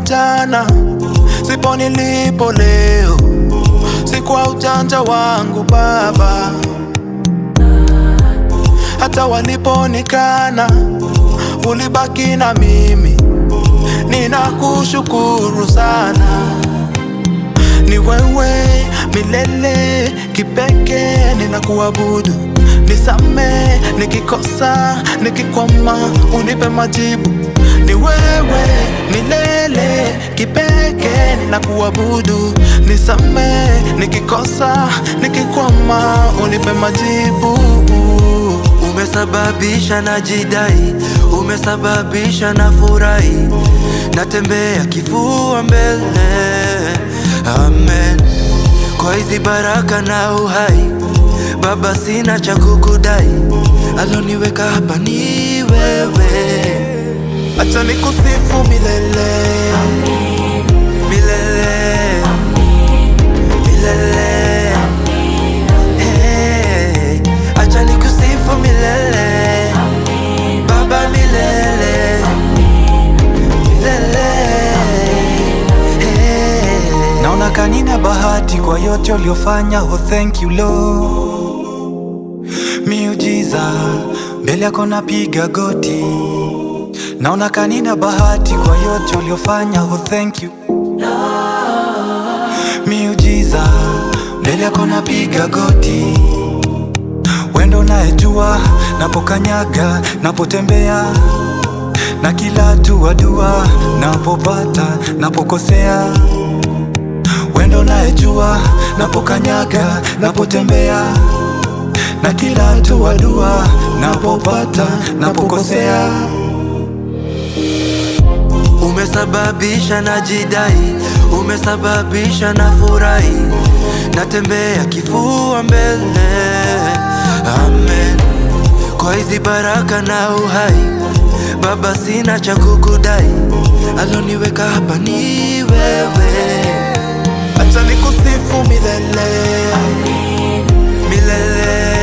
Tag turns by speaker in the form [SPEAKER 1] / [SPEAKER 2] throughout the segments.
[SPEAKER 1] nilipo jana, sipo nilipo leo, si kwa ujanja wangu Baba. Hata waliponikana, ulibaki na mimi, ninakushukuru sana. Ni wewe milele kipekee, ninakuabudu. Nisame nikikosa, nikikwama, unipe majibu. Ni wewe milele kipekee, ninakuabudu. Nisame nikikosa, nikikwama, unipe majibu.
[SPEAKER 2] Umesababisha na jidai, umesababisha na furahi, natembea kifua mbele. Amen. Kwa hizi baraka na uhai, Baba, sina cha kukudai, aloniweka hapa ni wewe,
[SPEAKER 1] Acha nikusifu milele,
[SPEAKER 2] milele milele. Hey, acha nikusifu milele, Baba, milele milele. Hey.
[SPEAKER 3] Naona kanina bahati kwa yote uliofanya, oh thank you Lord. Miujiza mbele yako napiga goti, naona kanina bahati kwa yote uliofanya, oh thank you Miujiza mbele yako napiga goti, wendo unayejua napokanyaga, napotembea na kila hatua dua, napopata, napokosea wendo unayejua napokanyaga, napotembea na kila hatua dua, napopata, napokosea
[SPEAKER 2] Umesababisha na jidai, umesababisha na furahi, natembea kifua mbele. Amen. Kwa hizi baraka na uhai, Baba, sina cha kukudai, aloniweka hapa ni wewe,
[SPEAKER 1] acha nikusifu milele,
[SPEAKER 2] milele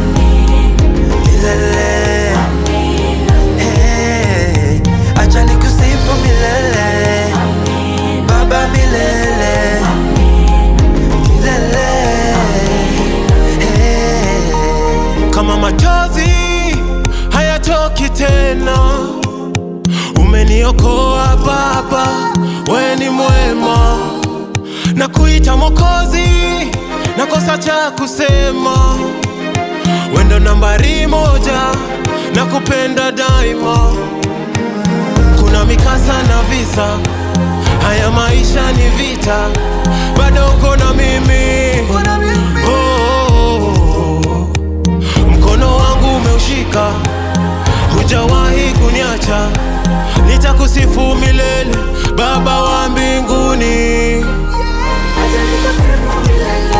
[SPEAKER 2] milele. Hey, acha nikusifu milele, Baba, milele milele. Hey.
[SPEAKER 1] kama machozi hayatoki tena. Umeniokoa Baba, we ni mwema, na kuita Mokozi, nakosa cha kusema. Wendo nambari moja, na kupenda daima. Kuna mikasa na visa, haya maisha ni vita, bado uko na mimi. Oh, oh, oh. Mkono wangu umeushika, hujawahi kuniacha, nitakusifu milele, Baba wa mbinguni.
[SPEAKER 4] Acha nikusifu milele